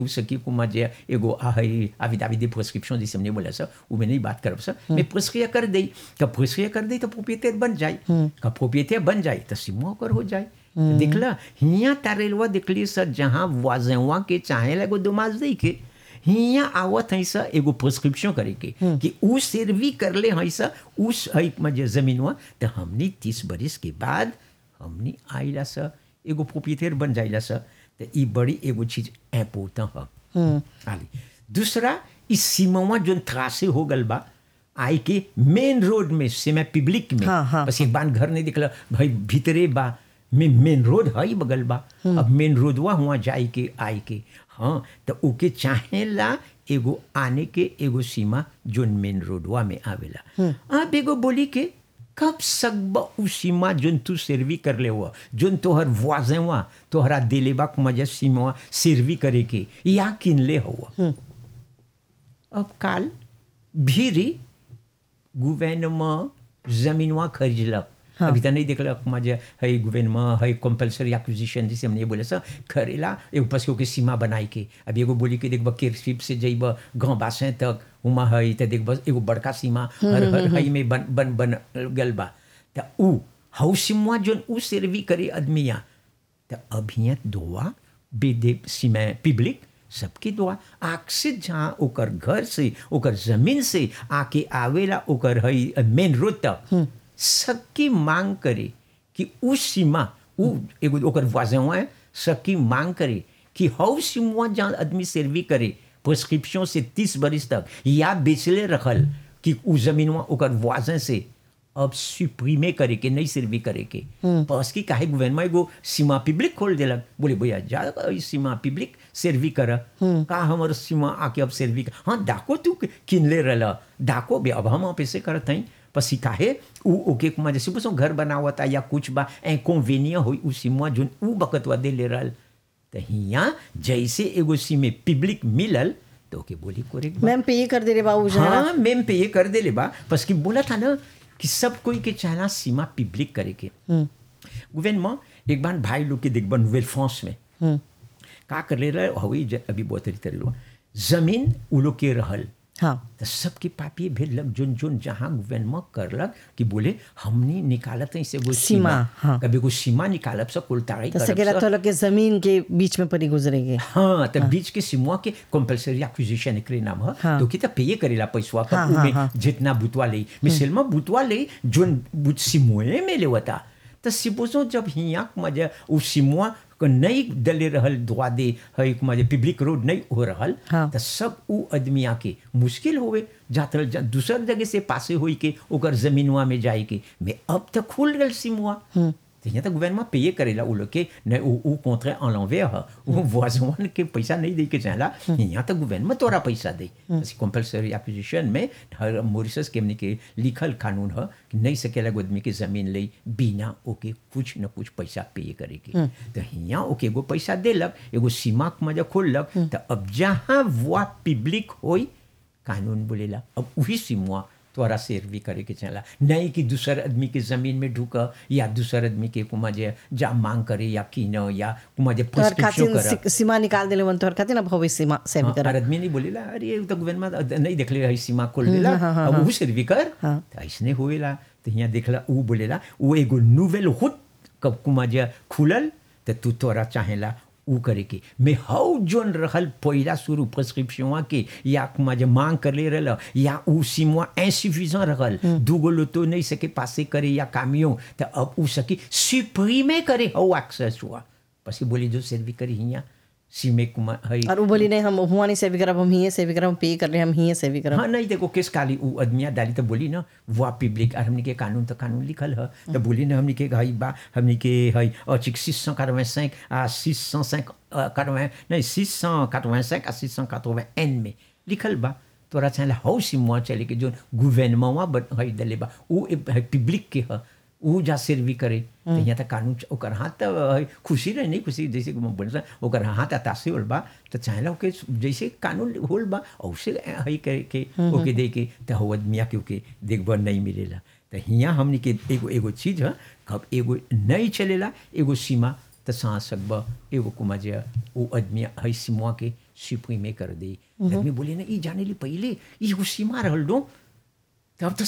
ce qui comment dire एगो हई affidavit de prescription जैसे हमने बोला सर वो में नहीं बात करब सर मैं प्रेस्क्रिया कर दई कब प्रेस्क्रिया कर दई तो प्रोपिएटर बन जाए कब प्रोपिएटर बन जाए तो सिमो कर हो जाए देखला हिया तारेलवा देखली सर जहाँ वाजेवा के चाहे लगो दुमाज दई के हिया आवत है सर एगो प्रिस्क्रिप्शन करे के कि उ सर्वी कर ले है सर उस हई मजे जमीनवा तो हमनी तीस बरिस के बाद हमनी आइला सर एगो प्रोपिएटर बन जाइला सर तो ई बड़ी एगो चीज इम्पोर्टेंट है आली दूसरा इस सीमावा जो त्रासे हो गल बा आई के मेन रोड में से मैं पब्लिक में हाँ, हाँ, बस एक बार घर नहीं दिखला भाई भीतरे बा में मेन रोड है ही बगल बा अब मेन रोडवा हुआ जाए के आई के हाँ तो ओके चाहेला एगो आने के एगो सीमा जोन मेन रोडवा में आवेला अब एगो बोली के कब सकब उ सीमा जोन तू सर्वी कर ले हुआ जोन तोहर वाजें हुआ तोहरा दिलेबा के मजा सीमा सर्वी करे के या किन ले हुआ अब काल भीरी गवर्नमेंट जमीनवा खरीदलक अभी तो नहीं देखलक मजे है गवर्नमेंट है कंपल्सरी एक्विजिशन जिसे हमने बोले सर खरीला एगो पस के सीमा बनाई के अब एगो बोली के देखब केरशिप से जइब गाँव बासे तक उमा है तो देखब एगो बड़का सीमा हर हर हई में बन बन बन गल बा तो उ हउ सीमा जोन उ सर्वी करे आदमिया तो अभियत दुआ बेदे सीमा पब्लिक सबके दुआ आग से जहाँ ओकर घर से ओकर जमीन से आके आवेला ओकर हई मेन रोड तक सबकी मांग करे कि उस सीमा उ एगो ओकर वाजेवा है सबकी मांग करे कि हौ सीमा जहाँ आदमी सर्वी करे प्रिस्क्रिप्शन से तीस बरिस तक या बेचले रखल कि उ जमीनवा ओकर वाजे से अब सुप्रीमे करे के नहीं सर्वी करे के बस की काहे गवर्नमेंट एगो सीमा पब्लिक खोल देलक बोले भैया जा ई सीमा पब्लिक सर्वी कर का हमर सीमा आके अब सर्वी कर हाँ डाको तू किनले रहला डाको भी अब हम पैसे करत हई पसी काहे उ ओके कुमा जैसे बसो घर बनावता या कुछ बा ए कन्वेनिया होई उ सीमा जोन उ बकतवा दे ले रहल तो हिया जैसे एगो सीमे पब्लिक मिलल तो ओके बोली कोरे मैम पे ये कर दे रे बाबू जरा हाँ मैम पे ये कर दे ले बा बस कि बोला था ना कि सब कोई के चाहना सीमा पब्लिक करे के गवर्नमेंट एक बार भाई लोग के देखबा नोवेल फ्रांस में का कर ले रहे हवी अभी बहुत तरी लो जमीन उ लोग के रहल हाँ तो सबके पापी भेजलक जोन जोन जहाँ गवर्नमेंट करलक कि बोले हमने निकालत है से वो सीमा, सीमा हाँ। कभी को सीमा निकालब सब कुलताड़ी तो करब सकेला सब। तो लोग के जमीन के बीच में परी गुजरेंगे हाँ तो बीच के सिमुआ के कंपल्सरी एक्विजिशन एकरे नाम है हाँ। तो कि तो पे करेला पैसवा हाँ, का हाँ, में हाँ। जितना बुतवा ले मिसल में बुतवा ले जोन बुत सिमुए में लेवता तो सिपोजो जब हिया मजे उ सिमुआ को नहीं दले रहल दुआ दे है मजे पब्लिक रोड नहीं हो रहल हाँ। तो सब उ आदमी आके मुश्किल होवे जातर जा, दूसर जगह से पासे होई के ओकर जमीनवा में जाए के मैं अब तक खुल गल सिमुआ तो यहाँ तक गवर्नमेंट पे करेला उ लोग के न उ उ कॉन्ट्रैक्ट en l'envers है उ voisin के पैसा नहीं दे के चाहला यहाँ तक गवर्नमेंट तोरा पैसा दे कंपल्सरी एक्विजिशन में हर मॉरिशस के हमने के लिखल कानून है कि नहीं सकेला एगो आदमी के जमीन ले बिना ओके कुछ न कुछ पैसा पे करे के तो यहाँ ओके एगो पैसा देलक एगो सीमा के मजा खोललक तो अब जहाँ वो पब्लिक होई कानून बोलेला अब वही सीमा तोरा सर्वी करे के चला नहीं कि दूसर आदमी के जमीन में ढुक या दूसर आदमी के कुमा जे जा मांग करे या कीन या कुमा जे तोहर प्रिस्क्रिप्शन खातिर करे सी- सीमा निकाल देले वन तोहर खातिर ना भविष्य सीमा से भी हाँ, कर और आदमी नहीं बोलेला अरे ये तो गवर्नमेंट नहीं देखले है सीमा खोल देला अब वो सर्वी कर तो ऐसने होएला तो यहाँ देखला वो बोलेला वो एगो नोवेल हुट कब कुमा जे खुलल तो तू तोरा चाहेला उ करे के मैं हौ जोन रहल पहिला शुरू प्रिस्क्रिप्शन के या कुमा जे मांग कर ले रहल या उ सीमा इंसुफिसेंट रहल दूगो लोतो नहीं सके पासे करे या कामियों तो अब उ सकी सुप्रीमे करे हौ एक्सेस हुआ पसी बोली जो सर्वी करी हिया सीमे कुमा है और वो बोली नहीं हम हुआ नहीं से भी करब हम ही से भी करब हम पे कर रहे हम ही से भी करब हाँ नहीं देखो किस काली वो आदमिया डाली तो बोली ना वो पब्लिक और हमने के कानून तो कानून लिखल है तो बोली ना हमने के हई बा हमने के हई और सिक्स सौ quatre cinq à six cent cinq नहीं सिक्स सौ quatre cinq à six cent एन में लिखल बा तोरा चाहे हौ सिमुआ चले के जो गवर्नमेंट हई दले बा वो पब्लिक के है उ जा सर्वी करे तो यहाँ तक कानून च- ओकर हाथ तो है, खुशी रहे नहीं खुशी जैसे कि मैं बोल रहा ओकर हाथ अतासे होल बा तो चाहेला ओके जैसे कानून होल बा औसे हई करे के ओके दे के तो हो आदमिया के ओके देखबर नहीं मिलेला तो हियाँ हमने के एगो एगो चीज है कब एगो नहीं चलेला एगो सीमा तो सांस सकब एगो कुमा जे वो आदमी हई सीमा के सुप्रीमे कर दी आदमी बोले ना ई जाने ली पहले ई एगो सीमा रहल दो तो अब तो